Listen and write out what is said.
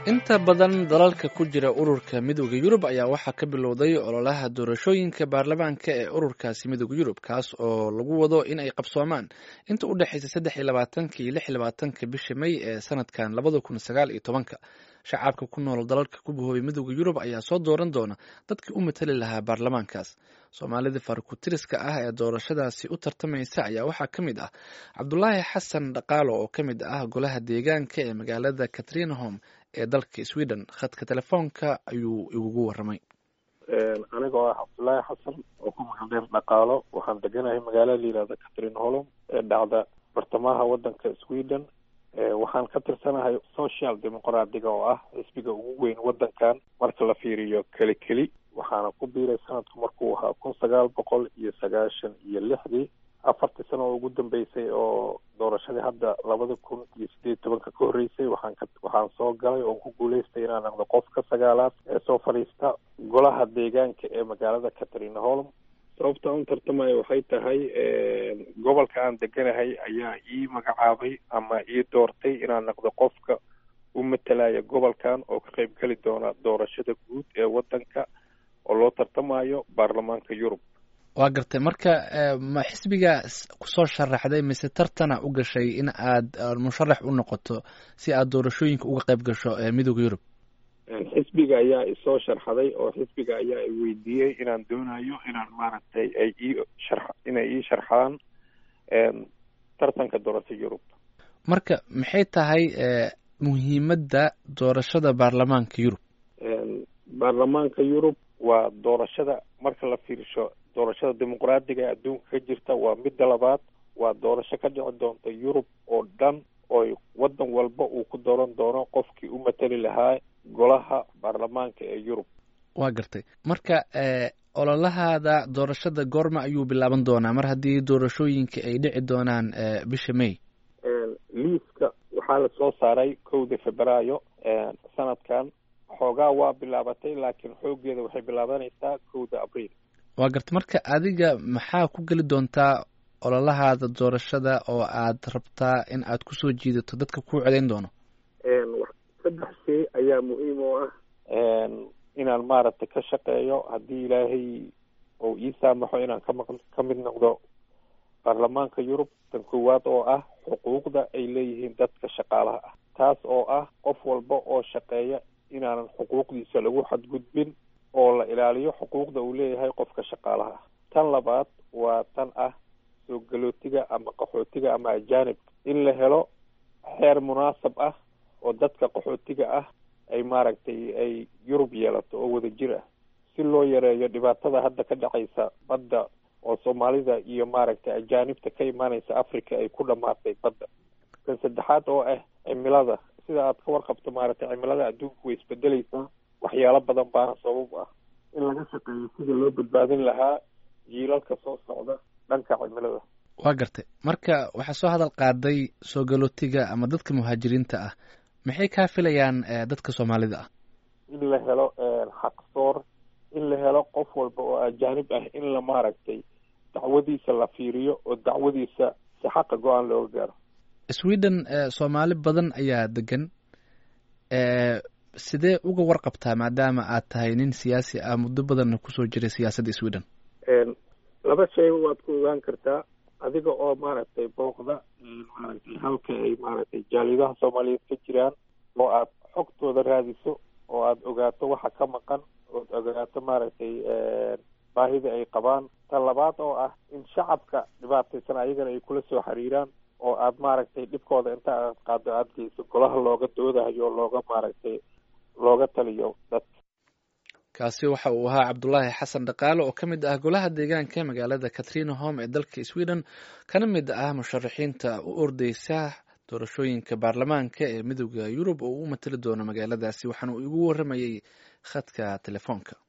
inta badan dalalka ku jira ururka midooda yurub ayaa waxaa ka bilowday ololaha doorashooyinka baarlamaanka ee ururkaasi midooda yurub kaas oo lagu wado in ay qabsoomaan inta u dhexeysa saddex iyo labaatanka iyo lix iyo labaatanka bisha may ee sanadkan labada kun sagaal iyo tobanka shacabka ku nool dalalka ku bahoobay midooda yurub ayaa soo dooran doona dadkii u matali lahaa baarlamaankaas soomaalida farkutiriska ah ee doorashadaasi u tartamaysa ayaa waxaa ka mid ah cabdulaahi xasan dhaqaalo oo ka mid ah golaha deegaanka ee magaalada katrinahom ee dalka sweden khadka telefoonka ayuu igugu waramay anigoo ah cabdulaahi xasan oo ku magaldheer dhaqaalo waxaan deganahay magaala la yihahda catrin holom ee dhacda bartamaha wadanka sweden waxaan ka tirsanahay social demoqraadiga oo ah xisbiga ugu weyn wadankan marka la fiiriyo keli keli waxaana ku biiray sanadku markuu ahaa kun sagaal boqol iyo sagaashan iyo lixdii afartii sano oo ugu dambeysay oo doorashadii hadda labada kun iyo sideed tobanka ka horreysay waxaan ka waxaan soo galay oon ku guuleystay inaan noqdo qofka sagaalaad ee soo fadhiista golaha deegaanka ee magaalada catharina holm sababta aan u tartamayo waxay tahay gobolka aan deganahay ayaa ii magacaabay ama ii doortay inaan noqdo qofka u matalaya gobolkan oo ka qayb geli doona doorashada guud ee wadanka oo loo tartamayo baarlamaanka yurub waa gartay marka ma xisbiga kusoo sharaxday mise tartana u gashay in aad musharax u noqoto si aad doorashooyinka uga qayb gasho midooda yurub xisbiga ayaa isoo sharxaday oo xisbiga ayaa i weydiiyey inaan doonayo inaan maaragtay ay ii shar inay ii sharxaan tartanka doorasho yurub marka maxay tahay muhiimadda doorashada baarlamaanka yurub baarlamaanka yurub waa doorashada marka la fiirsho doorashada dimuqraadiga ee adduunka ka jirta waa midda labaad waa doorasho ka dhici doonta yurub oo dhan oo wadan walba uu ku dooran doono qofkii u matali lahaa golaha baarlamaanka ee yurub waa gartay marka ololahaada doorashada goorma ayuu bilaaban doonaa mar haddii doorashooyinka ay dhici doonaan bisha may liiska waxaa la soo saaray kowda febraayo sanadkan xoogaa waa bilaabatay laakiin xoogeeda waxay bilaabanaysaa kowda abriil waa gartay marka adiga maxaa ku geli doontaa ololahaada doorashada oo aad rabtaa in aad kusoo jiidato dadka kuu codeyn doono saddex shay ayaa muhiim oo ah inaan maaragtay ka shaqeeyo haddii ilaahay ou ii saamaxo inaan kama ka mid noqdo baarlamaanka yurub tan koowaad oo ah xuquuqda ay leeyihiin dadka shaqaalaha ah taas oo ah qof walba oo shaqeeya inaanan xuquuqdiisa lagu xadgudbin oo la ilaaliyo xuquuqda uu leeyahay qofka shaqaalaha ah tan labaad waa tan ah soo galootiga ama qaxootiga ama ajaanibka in la helo xeer munaasab ah oo dadka qaxootiga ah ay maaragtay ay yurub yeelato oo wada jir ah si loo yareeyo dhibaatada hadda ka dhacaysa badda oo soomaalida iyo maaragtay ajaanibta ka imaanaysa africa ay ku dhamaatay badda kan saddexaad oo ah cimilada sida aad ka warqabto maaragtay cimilada adduunka way isbedeleysaa waxyaalo badan baana sabab ah in laga shaqeeyo sida loo badbaadin lahaa jiilalka soo socda dhanka cimilada waa gartay marka waxaa soo hadal qaaday soo galootiga ama dadka muhaajiriinta ah maxay kaa filayaan dadka soomaalida ah in la helo xaqsoor in la helo qof walba oo ajaanib ah in la maaragtay dacwadiisa la fiiriyo oo dacwadiisa si xaqa go-aan looga gaaro sweden soomaali badan ayaa degan sidee uga warqabtaa maadaama aad tahay nin siyaasi ah muddo badanna kusoo jiray siyaasadda sweden laba shayba waad ku ogaan kartaa adiga oo maaragtay booqda maaragtay halka ay maaragtay jaalidaha soomaaliyeed ka jiraan oo aad xogtooda raadiso oo aad ogaato waxa ka maqan ood ogaato maaragtay baahida ay qabaan tan labaad oo ah in shacabka dhibaataysan ayagana ay kula soo xiriiraan oo aad maaragtay dhibkooda inta aad qaado aada geyso golaha looga doodayo looga maaragtay looga taliyo dadka kaasi waxa uu ahaa cabdulaahi xasan dhaqaale oo ka mid ah golaha deegaanka magaalada katrina home ee dalka sweden kana mid ah musharaxiinta u ordeysa doorashooyinka baarlamaanka ee midooda yurub oo u matali doono magaaladaasi waxaana uu igu waramayey khadka telefoonka